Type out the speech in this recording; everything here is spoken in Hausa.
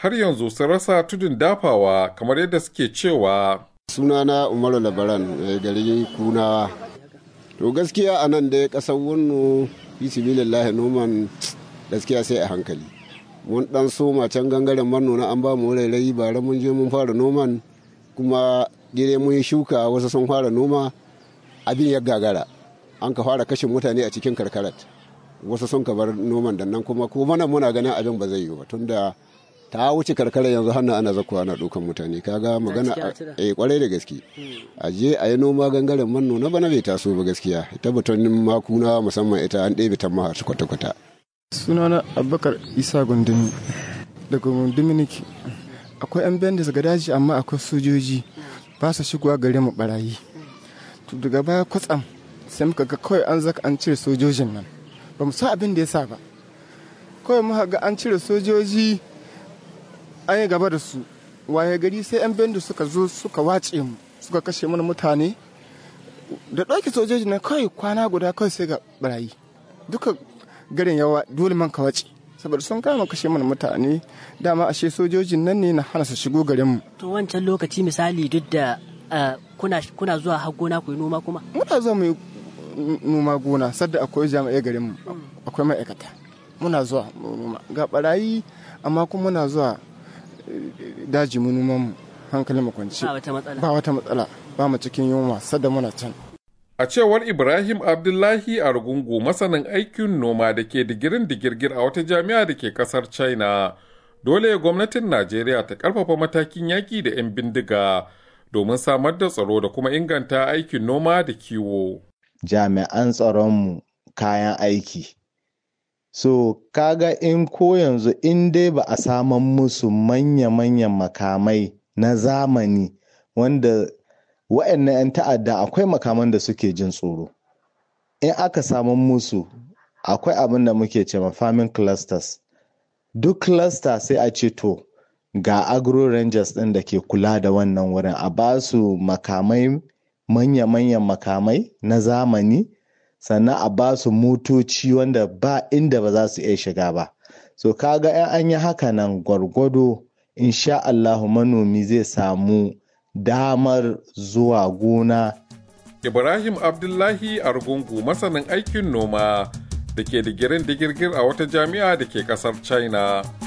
har yanzu sun rasa tudun dafawa kamar yadda suke cewa. Sunana Umaru Labaran gari Kunawa. To gaskiya a nan dai ƙasar wunnu fi noman gaskiya sai a hankali. Mun ɗan soma can gangaren manona an ba mu rairayi bara mun je mun fara noman kuma gire mun yi shuka wasu sun fara noma abin ya gagara an ka fara kashin mutane a cikin karkarat wasu sun ka bar noman da nan kuma ko mana muna ganin abin ba zai yi ba tunda ta wuce karkara yanzu hannu ana zakuwa ana dukan mutane kaga magana a kwarai da gaske a je a yi noma gangaren manno na bana bai taso ba gaskiya ita batonin makuna musamman ita an ɗebe ta maha kwata-kwata sunana abubakar isa gundumi daga gundumi nake akwai yan bandits ga daji amma akwai sojoji ba su shigowa gare mu barayi to daga baya kwatsam sai muka ga kawai an zaka an cire sojojin nan ba mu san abin da ya sa ba kawai muka ga an cire sojoji an yi gaba da su waye gari sai yan bendu suka zo suka wace mu suka kashe mana mutane da ɗauki sojoji na kawai kwana guda kawai sai ga barayi duka garin yawa dole man ka wace saboda sun kama kashe mana mutane dama ashe sojojin nan ne na hana su shigo garin mu to wancan lokaci misali duk da kuna kuna zuwa har gona ku yi noma kuma muna zuwa mu yi noma gona sadda akwai jami'ai garin mu akwai ma'aikata muna zuwa noma ga barayi amma kuma muna zuwa daji mu noman mu hankalin mu kwanci ba wata matsala ba wata matsala ba mu cikin yunwa sadda muna can A cewar Ibrahim Abdullahi a Rugungu masanin aikin noma da ke digirin digirgir a wata jami'a da ke kasar China, dole gwamnatin Najeriya ta karfafa matakin yaƙi da 'yan bindiga domin samar da tsaro da kuma inganta aikin noma da kiwo. Jami'an tsaronmu kayan aiki. So, kaga in ko yanzu in dai ba a saman musu manya-manyan makamai na zamani wanda wa'annan 'yan ta'adda akwai makaman da suke jin tsoro in aka samu musu akwai abin da muke ce farming clusters duk cluster sai a ce to ga agro rangers ɗin da ke kula da wannan wurin a ba su makamai manya-manyan makamai na zamani sannan a ba su motoci wanda ba inda ba za su iya shiga ba so kaga 'yan an yi haka nan gwargwado insha Allahu manomi zai samu damar zuwa gona. Ibrahim Abdullahi Argungu masanin aikin noma da ke digirin digirgir a wata jami'a da ke kasar China.